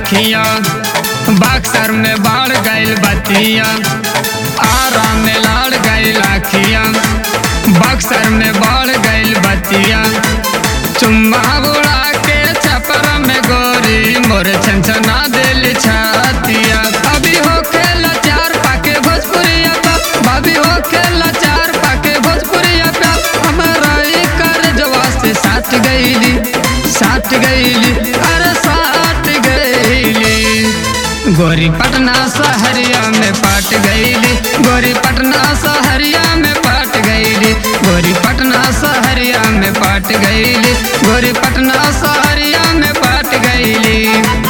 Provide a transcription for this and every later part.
आखिया बक्सर में बाढ़ गइल बतिया आरा में लाड़ गइल आखिया बक्सर में बाढ़ गइल बतिया चुम्मा बुड़ा के छपर में गोरी मोर छनछना दिल छातिया अभी हो खेला चार पाके भोजपुरिया पा भाभी हो खेला चार पाके भोजपुरिया पा हमारा ई कर जवा से साथ गईली साथ गईली अरे साथ गईली गोरी पटना सहरिया में पाट गईली गोरी पटना सहरिया में पाट गईली गोरी पटना सहरिया में पाट गईली गोरी पटना सहरिया में पाट गईली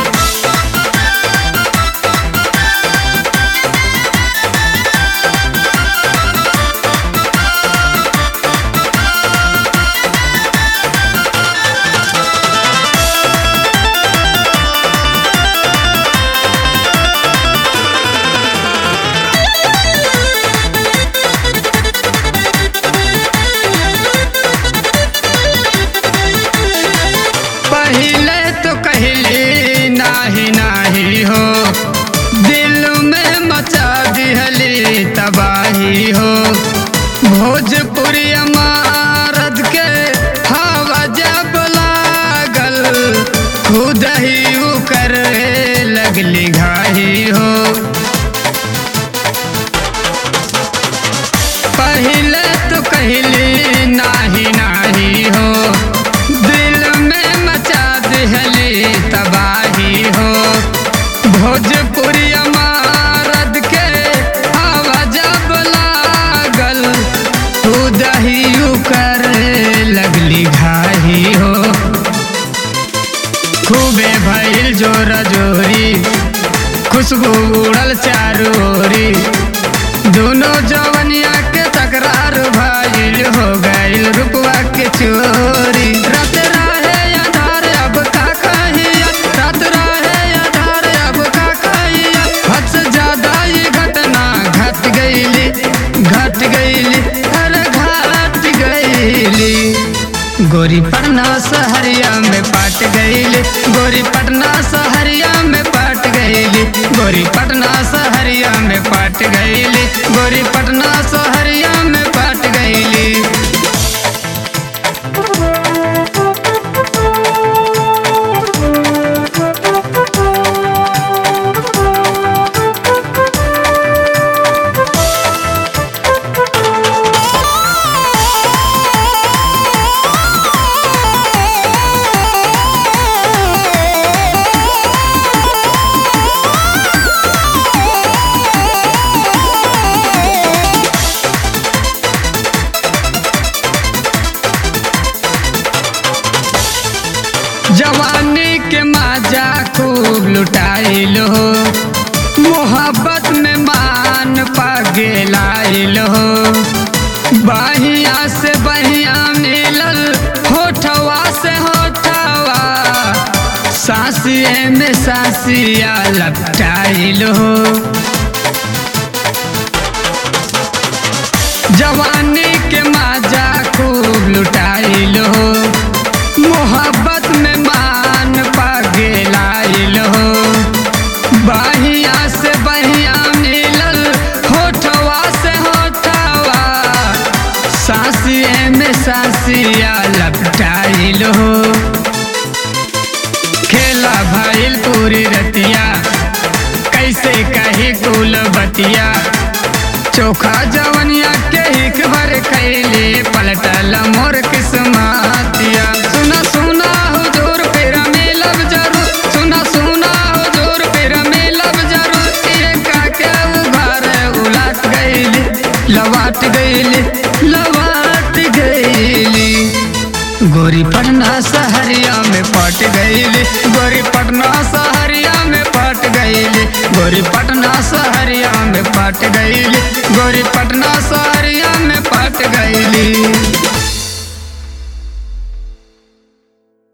पहले तो कहली नाही नाही हो दिल में मचा दिहली तबाही हो भोजपुरी अमारत के हवा जब लागल खुद ही उ करे लगली घाही हो पहले तो कहली नाही नाही हो दिल में मचा दिहली तबाही हो भोजपुरी अमारत के हवा जब लागल तू दही कर लगली घाही हो खूबे भइल जोर जोरी खुशबू उड़ल चारू ओरी दोनों जवनिया के तकरार भइल हो गइल रुपवा के चोरी रात रहे आधार अब का कहिया रात रहे आधार अब का कहिया हद से ज्यादा ये घटना घट गईली घट गईली अरे घट गईली गोरी पटना सहरिया में पाट गईली गोरी पटना सहरिया में पाट गईली गोरी पटना सहरिया में पाट गईली गोरी पटना सहरिया में पाट गईली जवानी के माजा खूब लुटाइल हो मोहब्बत में मान पगेलाइल हो बहिया से बहिया मिलल होठवा से होठवा सासिए में सासिया लपटाइल हो जवानी के माजा खूब लुटाइल हो मोहब्बत में मान पगेलाइल हो बहिया से बहिया मिलल होठवा से होठवा सासिए में सासिया लपटाइल हो खेला भइल पूरी रतिया कैसे कही कुल बतिया चोखा जवनिया के हिक भर खैले पलटल मोर किस्मतिया सुना सुना हुजूर फिर मिलब जरूर सुना सुना हुजूर फिर मिलब जरूर ये का के उघार उलट गईली लवाट गईली लवाट गईली गोरी पटना सहरिया में पट गईली गोरी पटना सहरिया में पट गईली गोरी पटना सहरिया में पट गईली गोरी पटना सहरिया में पट गईली